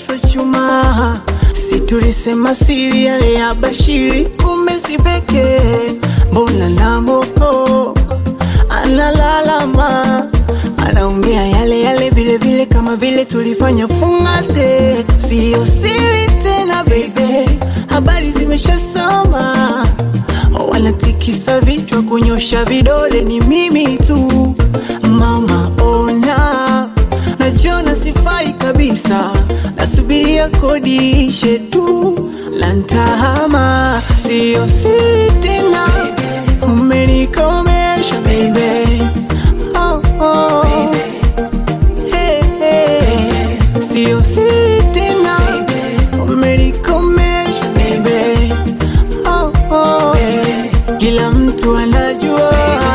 so chuma si tulisema siri yale ya Bashiri, kumbe si pekee. Mbona na moko analalama, anaongea yale yale vile vile, kama vile tulifanya fungate. Siyo siri tena baby, habari zimeshasoma, wanatikisa vichwa, kunyosha vidole, ni mimi tu mama, ona najiona sifai kabisa, nasubiria kodi ishe tu lantahama, siyo siri tena, umenikomesha baby. Oh, oh. Hey, hey. Siyo siri tena, umenikomesha baby. Oh, oh. Kila mtu anajua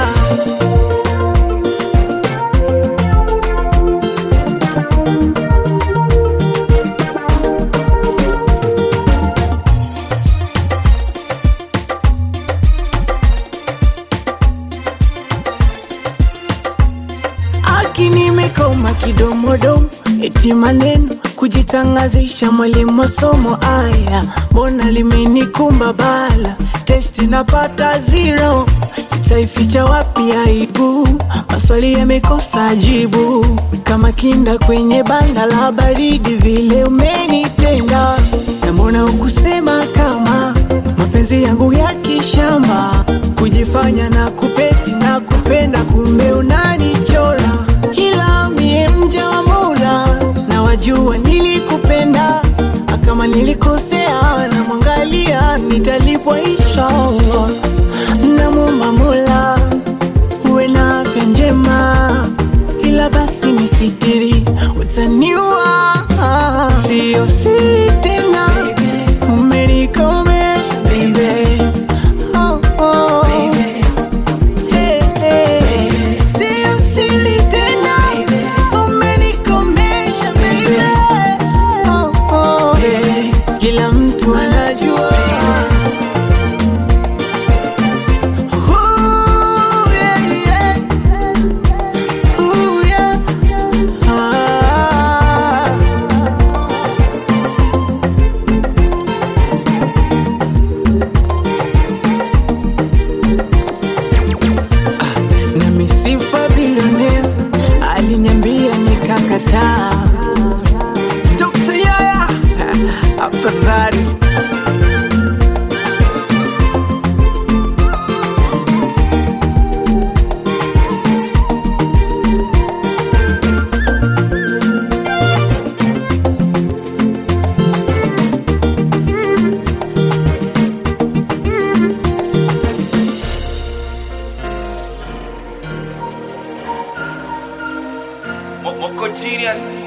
Aki nimekoma kidomodomo, eti maneno kujitangazisha, mwalimu wa somo aya, mbona limenikumba bala, testi napata zero, itaificha wapi aibu? Maswali yamekosa jibu, kama kinda kwenye banda la baridi, vile umenitenda, na mbona ukusema kama mapenzi yangu ya kishamba, kujifanya na kupeti na kupenda, kumbe unanichora, ila mie mja wa Mola na wajua nilikupenda, na kama nilikosea na mwangalia, nitalipwa inshallah. Namwomba Mola uwe na afya njema, ila basi nisitiri, utaniua. Siyo siri tena, umenikomesha baby. Oh, oh. Hey, hey. Siyo siri tena, umenikomesha baby. Oh, oh. Hey. Kila mtu anajua Ooh, yeah, yeah. Ooh, yeah. Ah. na misifa bilionea aliniambia nikakataa. Dr. Yaya afadhali Moko genius